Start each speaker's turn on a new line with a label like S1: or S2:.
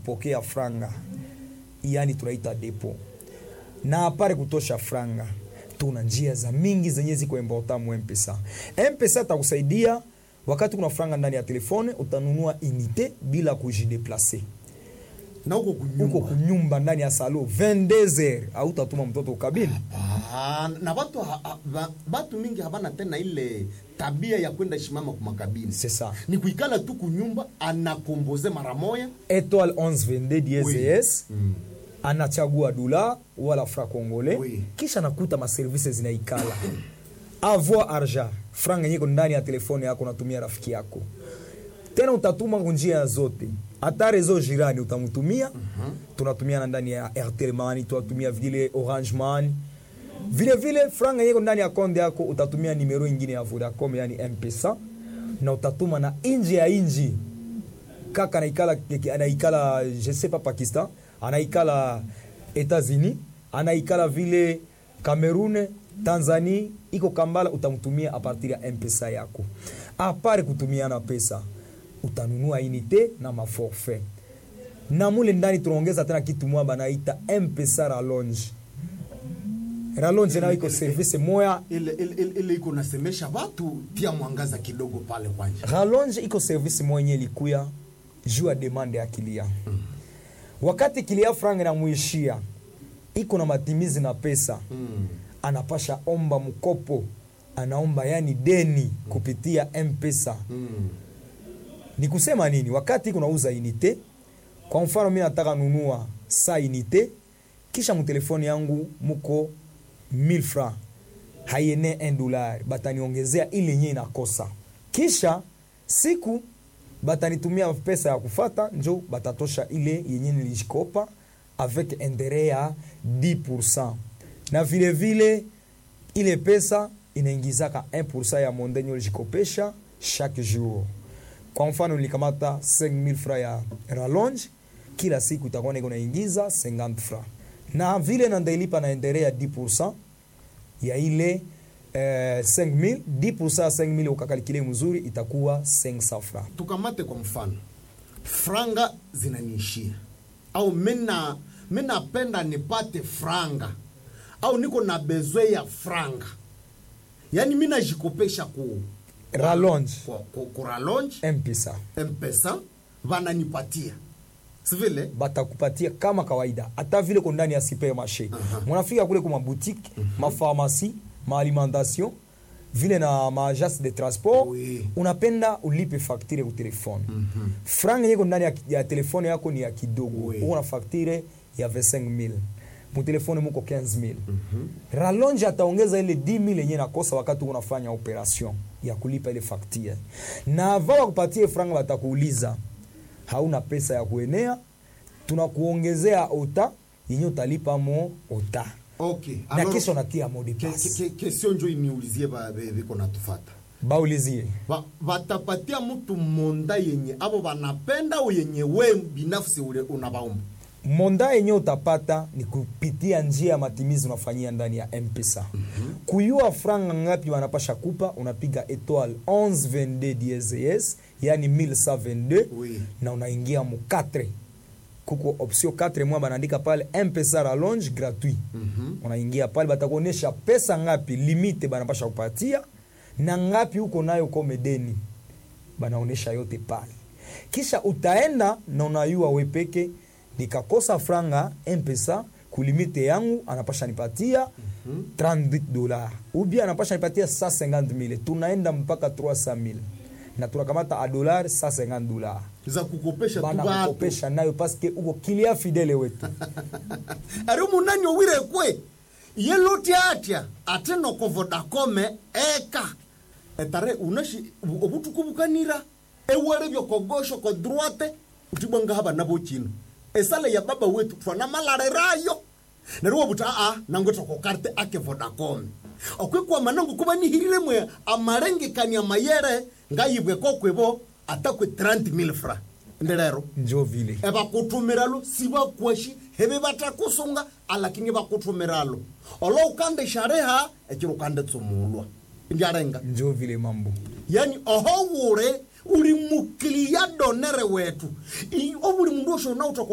S1: kupokea franga yani tunaita depo na apare kutosha franga tuna njia za mingi zenye ziko important mu mpesa mpesa atakusaidia wakati kuna franga ndani ya telefone utanunua unité bila kujideplace
S2: na huko
S1: uko
S2: kunyumba
S1: kunyumba ndani ya salo 22 heures autatuma mtoto ukabini
S2: Ah, na watu ha, ha, ba- batu mingi habana tena ile tabia ya kwenda shimama kumakabini
S1: c'est ça
S2: ni kuikala tu kunyumba anakomboze mara moya
S1: étoile 1122 DSS
S2: Mm.
S1: anachagua dola wala fra congolais
S2: Oui.
S1: kisha nakuta maservice zinaikala avoir argent franga nyiko ndani ya telefone yako unatumia rafiki yako tena utatuma kunjia zote hata rezo jirani utamtumia tunatumiana ndani ya airtel money tunatumia vile orange money vile vile franga yeko ndani ya konde yako utatumia nimero ingine ya vodacom yani mpesa na utatuma na inji ya inji kaka anaikala anaikala je sais pas pakistan anaikala etats-unis anaikala vile cameroun tanzanie iko kambala utamtumia a partir ya mpesa yako apare kutumiana pesa utanunua inite na maforfait na mule ndani tunaongeza tena kitu mwa banaita mpesa ralonge ralonge nayo iko service moya
S2: ile ile- ile- ile iko nasemesha watu tia mwangaza kidogo pale kwanja
S1: rallonge iko service mwenye likuya juu ya demande ya kilia wakati kilia franga inamuishia iko na matimizi na pesa
S2: mm.
S1: anapasha omba mkopo anaomba yani deni kupitia mpesa
S2: mm.
S1: ni kusema nini wakati iko nauza inite kwa mfano mi nataka nunua sa inite kisha mtelefoni yangu muko 1000 francs haiene 1 dollar bataniongezea ile yenye inakosa kisha siku batanitumia pesa ya kufata njo batatosha ile yenye nilijikopa avec interet ya 10 na vile vile ile pesa inaingizaka 1 ya mondenye ulijikopesha chaque jour kwa mfano nilikamata 5000 francs ya rallonge kila siku itakuwa niko naingiza 50 francs na vile nandailipa na endere ya 10 ya ile eh, 5000 10 ya 5000 ukakalikile mzuri itakuwa 500 francs
S2: tukamate kwa mfano franga zinaniishia au mina minapenda nipate franga au niko na bezwe ya franga yaani mi najikopesha ku
S1: rallonge
S2: ku, ku, ku rallonge
S1: mpesa
S2: mpesa vananipatia sivile
S1: batakupatia kama kawaida hata vile ko ndani ya supermarché munafika kule kuma boutique mapharmacie maalimentation vile na maagence de transport
S2: Oui.
S1: unapenda ulipe facture ku telefone franga yeko ndani ya, ya telefone yako ni ya kidogo
S2: Oui.
S1: uko na facture ya 25000 mutelefone muko 15000 rallonge ataongeza ile 10000 yenye nakosa wakati unafanya operation ya kulipa ile facture na ava wakupatie franga watakuuliza hauna pesa ya kuenea tunakuongezea ota yenye utalipa mo ota
S2: okay
S1: na
S2: alors,
S1: kesho natia mode
S2: ke-
S1: pass
S2: ke- ke- kesio njo iniulizie ba- be- biko natufata
S1: baulizie
S2: Ba- batapatia mtu monda yenye abo banapenda au yenye we binafsi ule unabaomba
S1: monda yenye utapata ni kupitia njia ya matimizi unafanyia ndani ya mpesa mm-hmm. kuyua franga ngapi wanapasha kupa unapiga etoile 1122 DSS yani 1122
S2: Oui.
S1: na unaingia mu 4 kuko option 4 mwa banaandika pale mpesa rallonge gratuit
S2: Mhm.
S1: unaingia pale batakuonyesha pesa ngapi limite banapasha kupatia na ngapi huko nayo komedeni banaonyesha yote pale kisha utaenda na unayua wepeke nikakosa franga mpesa kulimite yangu anapasha nipatia 30 dola ubia anapasha nipatia 150 mille tunaenda mpaka 300 mille na tunakamata a dollar 150 dola
S2: za kukopesha tu batu
S1: banakukopesha nayo paske uko kilia fidele wetu
S2: ari munani owire kwe ye loti atya ate noko vodakome eka etare unashi obutuku bukanira ewere byokogosho ko droite utibwanga haba nabo chino esale ya baba wetu twana malarerayo nerwo buta a nango toko karte ake vodacom okwekwa manango kuba nihirire mwe amarengekania mayere ngayibwe kokwebo atakwe 30000 fra ndelero
S1: njo vile
S2: ebakutumiralo sibakwashi hebe batakusunga alakini bakutumiralo olo ukande shareha ekiro ukande tsumulwa ndyarenga
S1: njo vile mambo
S2: yani oho wure uri mukilia donere wetu I- obuli mundu osho nauta